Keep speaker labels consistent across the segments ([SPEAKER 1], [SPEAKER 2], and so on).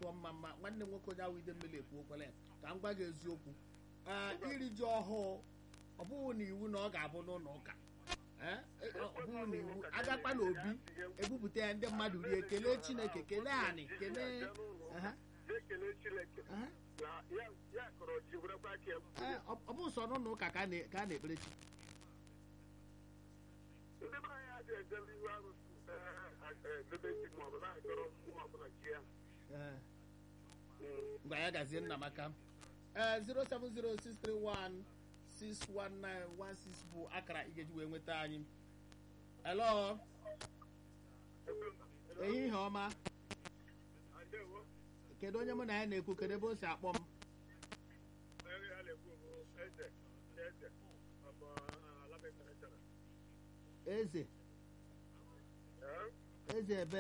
[SPEAKER 1] tụọ mma mma nwanne m nwoke onye ahụ ide mmiri ekwu okwele ya ka m gwa gị eziokwu ee iri ji ọhụụ ọ bụghị na iwu na ọ ga-abụ n'ụlọ ụka ee ọ bụghị na iwu agakwa na obi ebupụta ya ndị mmadụ rie kelee chineke kelee anị kelee aha,
[SPEAKER 2] ekele chineke
[SPEAKER 1] aha.
[SPEAKER 2] na ya ya kọrọ ji werekwa aka ya
[SPEAKER 1] Ee, ọ ọ bụ sọ n'ụlọ ụka ka a na- ka a na-ekpere chi
[SPEAKER 2] ndị be anyị adịghị ejebe ihu arụsị edebe chi ma ọ bụ na-akọrọ mmụọ ọbụla chi ya
[SPEAKER 1] Ee.
[SPEAKER 2] Mm.
[SPEAKER 1] ngwa ya gazie nnamaka ee 07063161916 bụ akara ị ga-eji wee nweta anyị elo ehihie ọma
[SPEAKER 2] Adewo,
[SPEAKER 1] kedu onye mụ na ya na-ekwu kedu ebe o si akpọ m
[SPEAKER 2] onye ya na-ekwu bụ eze eze ọ bụ ala mekara chara
[SPEAKER 1] eze
[SPEAKER 2] Ee?
[SPEAKER 1] eze ebe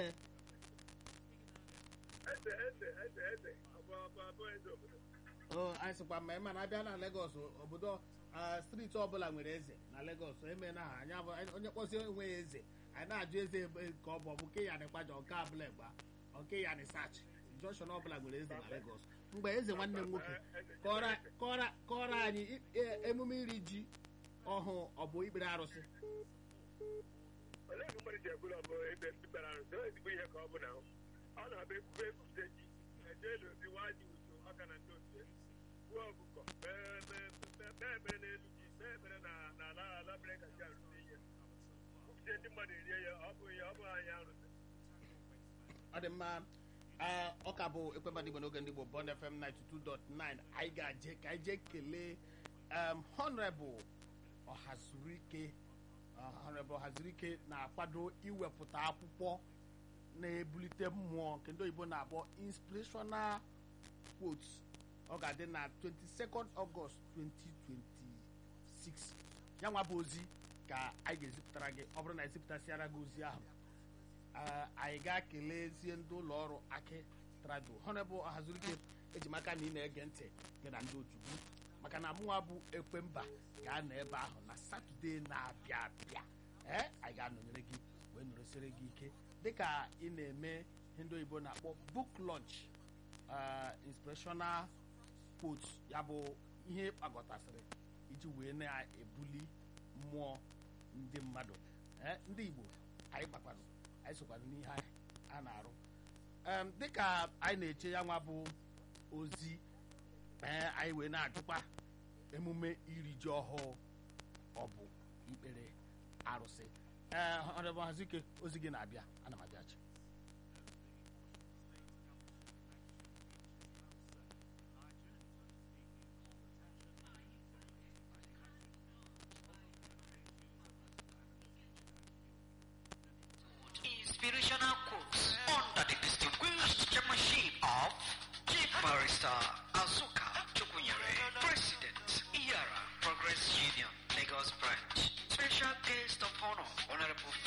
[SPEAKER 2] eze eze eze eze ọ bụ ọ bụ ọ bụ eze obodo
[SPEAKER 1] o anyị sịkwa ma ịma na abịa na Lagos obodo ah, steeti ọbụla nwere eze na Lagos eme na ha anya bụ- onye kpọsie onwe ya eze anyị na-ajụ eze ebe ka ọ bụ ọ bụ nke ya nịkwaja nke abụla gba nke ya nịsach junction ọbụla nwere eze na Lagos mgbe eze nwanne m nwoke kọrọ kọrọ kọrọ anyị i- e- emume iri ji ọhụụ ọ bụ ikpere arụsị
[SPEAKER 2] olee ka mmadụ ji ekwuru ọ bụ ebe ndị kpere arụsị ọ ezigbo ihe ka ọ bụ na ọ na-abụ ekwube ekwude ji eje elu ozi nwa ji uso ọka na ndị otu gbuo ọkụkọ mee mee- mee- mee ekpere n'elu ji mee ekpere na na ala ala mere ka ji arụsị ihe kwupụte ndị mmadụ erie ya ọ bụ ihe ọ bụ anyị arụsị
[SPEAKER 1] ọ dị mma ee, ọ ka bụ ekwemba igbo n'oge ndị igbo bond fm 92.9 anyị ga-eje ka anyị jee kelee um, honorable ọhazurike uh, honorable ọhazurike na-akwado iwepụta akwụkwọ na-ebulite mmụọ nke ndị oyibo na-akpọ inspirational quotes ọ ga-adị na 22nd August 2026 ya nwa bụ ozi ka anyị ga-ezipụtara gị ọ bụrụ na ezipụtasịara gị ozi ahụ Ah, anyị ga-akelezie ndị ụlọ ọrụ aki trado honorable ọhazurike ejimaka na ị na-ege ntị gị na ndị otu gị maka na mụnwa bụ ekwemba ga-anọ ebe ahụ na satọde na-abịa abịa ee anyị ga-anọnyere gị wee nọresịrị gị ike dịka ị na-eme ihe ndị oyibo na-akpọ book launch ah, inspirational quotes ya bụ ihe kpagọtasịrị iji wee na-ebuli mmụọ ndị mmadụ ee ndị igbo anyị gbakwanụ anyị sokwana n'ihe anyị a na-arụ Em, dịka anyị na-eche ya nwa bụ ozi ee anyị wee na-ajụkwa emume iri ji ọhụụ ọ bụ ikpere arụsị ee ọdịbụ hazike ozi gị na-abịa ana m abịachi
[SPEAKER 3] inspirational quotes under the distinguished chairmanship of Chief Barrister Azuka Chukwunyere, President, Iyara Progress Union, Lagos Branch. Special guest of honor, Honorable